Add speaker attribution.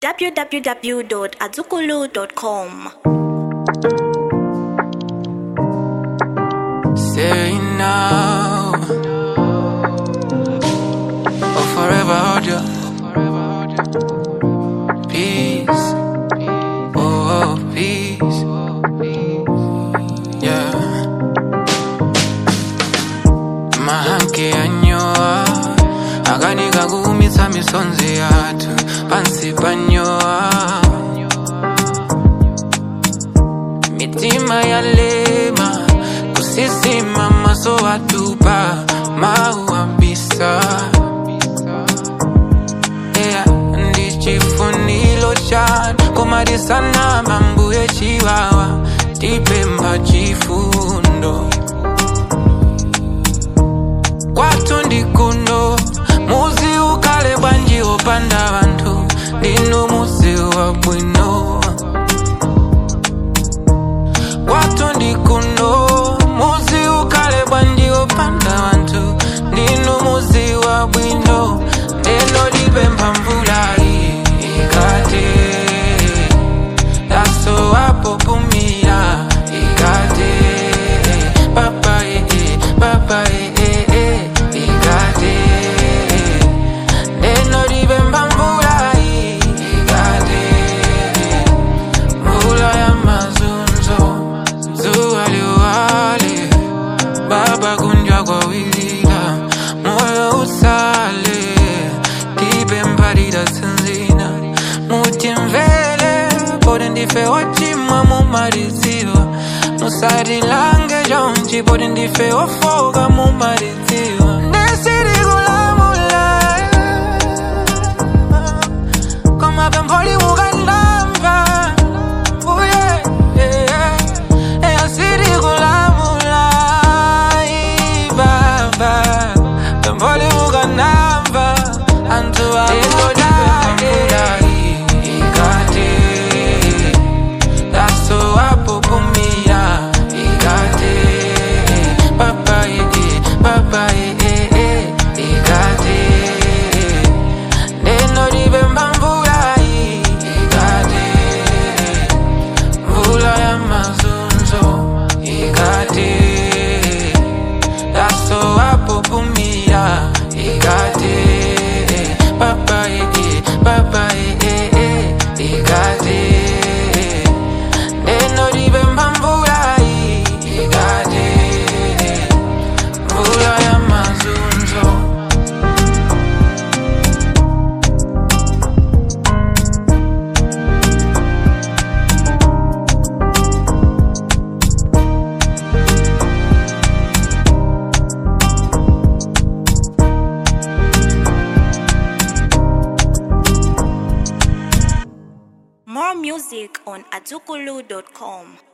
Speaker 1: www.azukulu.com.
Speaker 2: Say now or forever hold you. Peace, oh peace, yeah. Mahanke anyoa akanika kuumitsa misonzi yathu pansi panyoa mitima yalema kusisima maso atupa mauambisa yeah, ndichifunilo chanu komadisana mambuye chiwawa tipemba chifundo kwathu ndikuno muzi ukale bwanji opanda vanthu ndinu muzi wa bwino kwathu ndikuno muzi ukale bwanji opanda vanthu ndinu muzi wa bwino ndeno lipempha mvula ikate daso wapopumira ikate papa ee papa ee ikate ndeno lipempha mvula ikate mvula ya mazunzo zuwa liwale baba kunjwa kwa wilila moyo usale tipe mpalira sinzina mutimvele poti ndife wachimwa mumaliziwa musatilange jonji poti ndife wafoka mumaliziwa ndesirikulamula koma pempholi mukandamva uye eyasiri kulamula ibaba pempholi mukandamva anthu akudadela ikate daso wapopumira ikate papa ee papa ee ikate neno libemba mvula ikate mvula ya mazunzo ikate daso wapopumira ikate papa ee papa ee ikate neno libemba mvula ikate mvula ya mazunzo
Speaker 1: More music on azukulu.com.